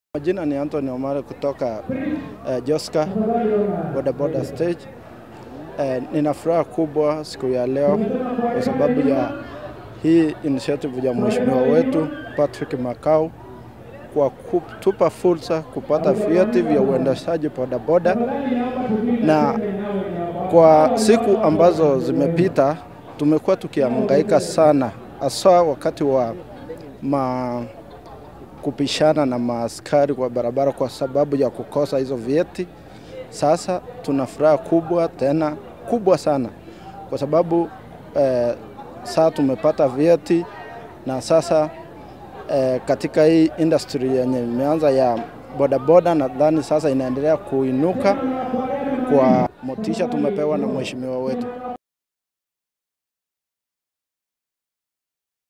Majina ni Anthony Omare kutoka uh, Joska bodaboda stage. Uh, nina furaha kubwa siku ya leo kwa sababu ya hii initiative ya mheshimiwa wetu Patrick Makau kwa kutupa fursa kupata vyeti vya uendeshaji bodaboda, na kwa siku ambazo zimepita tumekuwa tukihangaika sana, hasa wakati wa ma kupishana na maaskari kwa barabara kwa sababu ya kukosa hizo vyeti. Sasa tuna furaha kubwa tena kubwa sana kwa sababu eh, sasa tumepata vyeti na sasa eh, katika hii industry yenye imeanza ya bodaboda, nadhani sasa inaendelea kuinuka kwa motisha tumepewa na mheshimiwa wetu.